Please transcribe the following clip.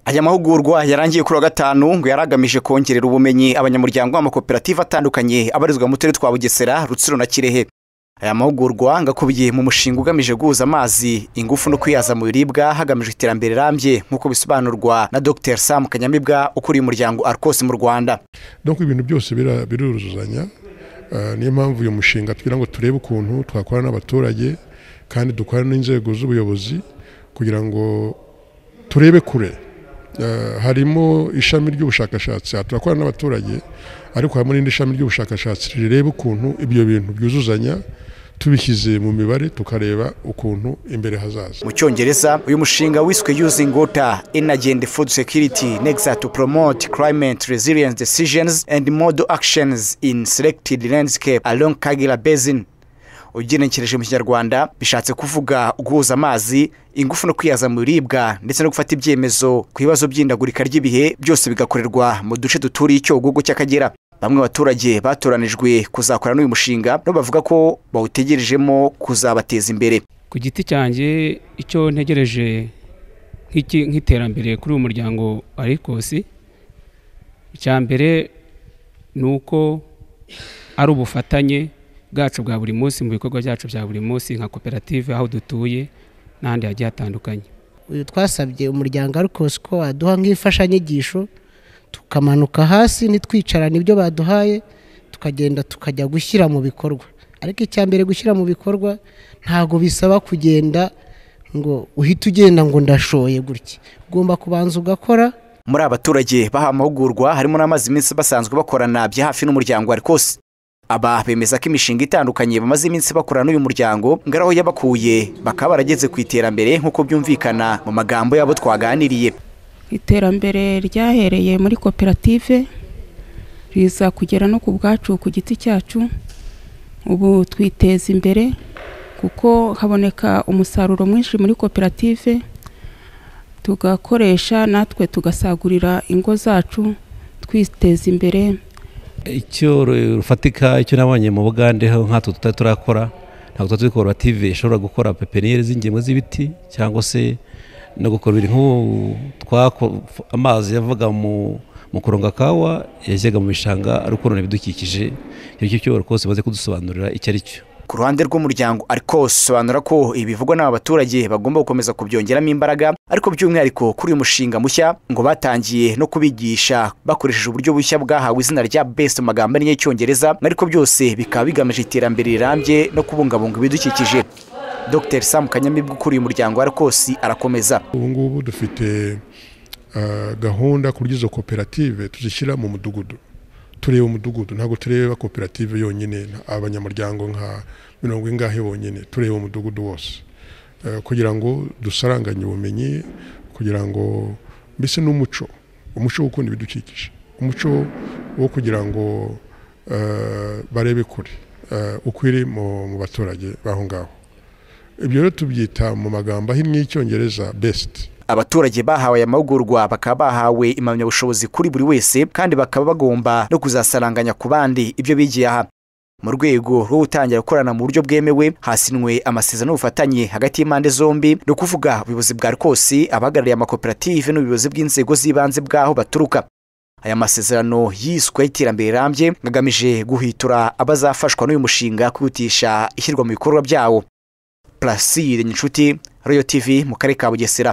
aya mahugurwa yarangiye kuri wa gatanu ngo yari agamije kongerera ubumenyi abanyamuryango b'amakoperative atandukanye abarizwa mu turere twa bugesera rutsiro na kirehe aya mahugurwa ngo akubiye mu mushinga ugamije guhuza amazi ingufu no kwihaza mu biribwa hagamijwe iterambere rirambye nk'uko bisobanurwa na dr sam kanyamibwa ukuriye umuryango arcos mu rwanda donc ibintu byose bira- biruzuzanya Ah, niyo mpamvu uyu mushinga tugira ngo turebe ukuntu twakorana n'abaturage kandi dukorana n'inzego z'ubuyobozi kugira ngo turebe kure Ah, harimo ishami ry'ubushakashatsi aha turakorana n'abaturage ariko harimo n'indi shami ry'ubushakashatsi rireba ukuntu ibyo bintu byuzuzanya tubishyize mu mibare tukareba ukuntu imbere hazaza mu cyongereza uyu mushinga wiswe using water energy and food security nexa to promote climate resilience decisions and model actions in selected landscape along kagera basin ugenekereje mu kinyarwanda bishatse kuvuga guhuza amazi ingufu no kwihaza mu biribwa ndetse no gufata ibyemezo ku bibazo by'indagurika ry'ibihe byose bigakorerwa mu duce duturiye icyogogo cy'akagera bamwe baturage batoranijwe kuzakorana n'uyu mushinga nabo bavuga ko bawutegerejemo kuzabateza imbere ku giti cyanjye icyo ntegereje nk'iki- nk'iterambere kuri uyu muryango arikosi icya mbere ni uko ari ubufatanye bwacu bwa buri munsi mu bikorwa byacu bya buri munsi nka koperative aho dutuye n'ahandi hagiye hatandukanye uyu twasabye umuryango arikose ko waduha nk'imfashanyigisho tukamanuka hasi ntitwicarane ibyo baduhaye tukagenda tukajya gushyira mu bikorwa ariko icya mbere gushyira mu bikorwa ntabwo bisaba kugenda ngo uhite ugenda ngo ndashoye gutya ugomba kubanza ugakora muri aba baturage bahawe amahugurwa harimo n'amaze iminsi basanzwe bakorana bya hafi n'umuryango arikose aba bemeza ko imishinga itandukanye bamaze iminsi bakorana n'uyu muryango ngo ari aho yabakuye bakaba barageze ku iterambere nk'uko byumvikana mu magambo yabo twaganiriye iterambere ryahereye muri koperative riza kugera no ku bwacu ku giti cyacu ubu twiteza imbere kuko haboneka umusaruro mwinshi muri koperative tugakoresha natwe tugasagurira ingo zacu twiteza imbere icyo ru- rufatika icyo nabonye mu bugande ho nkatwe tutari turakora ntabwo tuba tuzi koperative ishobora gukora pepiniyeri z'ingemwe z'ibiti cyangwa se no gukora ibintu nk'ubu twako- f- amazi yavaga mu mu kuronga kawa yajyaga mu bishanga ari ukurona ibidukikije icyo ngicyo cyo rwose baze kudusobanurira icyo ari cyo ku ruhande rw'umuryango arikose sobanura ko ibivugwa n'aba baturage bagomba gukomeza kubyongeramo imbaraga ariko by'umwihariko kuri uyu mushinga mushya ngo batangiye no kubigisha bakoresheje uburyo bushya bwahawe izina rya best mu magambo ariyo y'icyongereza ariko byose bikaba bigamije iterambere rirambye no kubungabunga ibidukikije dr sam kanyamibwa ukuriye umuryango arikose arakomeza ubu ngubu dufite ah, gahunda ku buryo izo koperative tuzishyira mu mudugudu tureba umudugudu ntabwo tureba koperative yonyine nta- abanyamuryango nka mirongo ingahe bonyine tureba umudugudu wose Eh, kugira ngo dusaranganye ubumenyi kugira ngo mbese n'umuco umuco wo gukunda ibidukikije umuco wo kugira ngo eh, barebe kure eh, ukwire mu mu baturage baho ngaho ibyo rero tubyita mu magambo ahinnye y'icyongereza besiti abaturage bahawe aya mahugurwa bakaba bahawe impamyabushobozi kuri buri wese kandi bakaba bagomba no kuzasaranganya ku bandi ibyo bigiye aha mu rwego rwo gutangira gukorana mu buryo bwemewe hasinwe amasezerano y'ubufatanye hagati y'impande zombi ni ukuvuga ubuyobozi bwa rwose abahagarariye amakoperative n'ubuyobozi bw'inzego z'ibanze bw'aho baturuka aya masezerano yiswe y'iterambere rirambye agamije guhitura abazafashwa n'uyu mushinga kwihutisha ishyirwa mu bikorwa byawo purasire nyinshuti royo tv mu karere ka bugesera